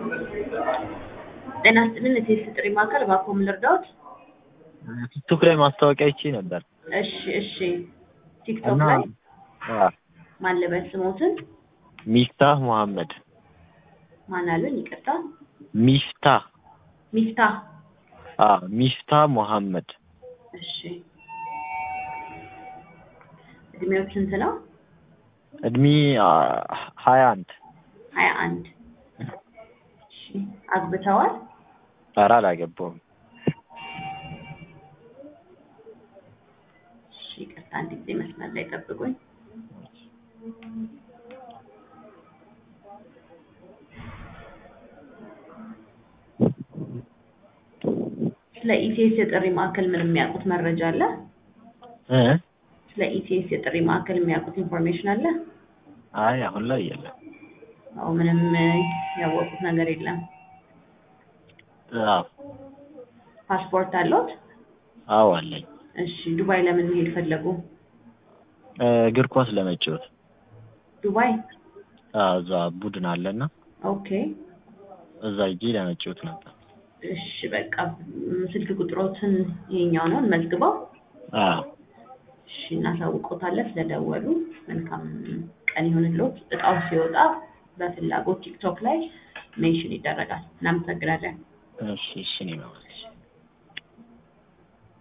ጤና ይስጥልን የቴሌ ጥሪ ማዕከል እባክዎ ምን ልርዳዎት? ቲክቶክ ላይ ማስታወቂያ አይቼ ነበር እሺ እሺ ቲክቶክ እና ላይ አዎ፣ ማን ልበል ስሞትን? ሚፍታህ መሐመድ ማን አሉኝ? ይቅርታ ሚፍታህ ሚፍታህ አዎ ሚፍታህ መሐመድ እሺ እድሜው ስንት ነው? እድሜ ሀያ አንድ ሀያ አንድ እሺ አግብተዋል? ኧረ አላገባሁም እሺ ይቅርታ አንድ ጊዜ መስመር ላይ ጠብቁኝ። ስለ ኢቲኤስ የጥሪ ማዕከል ምን የሚያውቁት መረጃ አለ? እ ስለ ኢቲኤስ የጥሪ ማዕከል የሚያውቁት ኢንፎርሜሽን አለ? አይ አሁን ላይ የለም አዎ ምንም ያወቁት ነገር የለም። አዎ ፓስፖርት አለዎት? አዎ አለኝ እሺ ዱባይ ለምን መሄድ ፈለጉ? እ እግር ኳስ ለመጫወት ዱባይ አዎ እዛ ቡድን አለና ኦኬ እዛ ሂጄ ለመጫወት ነበር እሺ በቃ ም፣ ስልክ ቁጥሮትን ይሄኛው ነው እንመዝግበው። አዎ እሺ እናሳውቆታለን ስለደወሉ። መልካም ቀን ይሁንልዎት። እጣው ሲወጣ በፍላጎት ቲክቶክ ላይ ሜንሽን ይደረጋል። እናመሰግናለን። እሺ እሺ እኔ ነው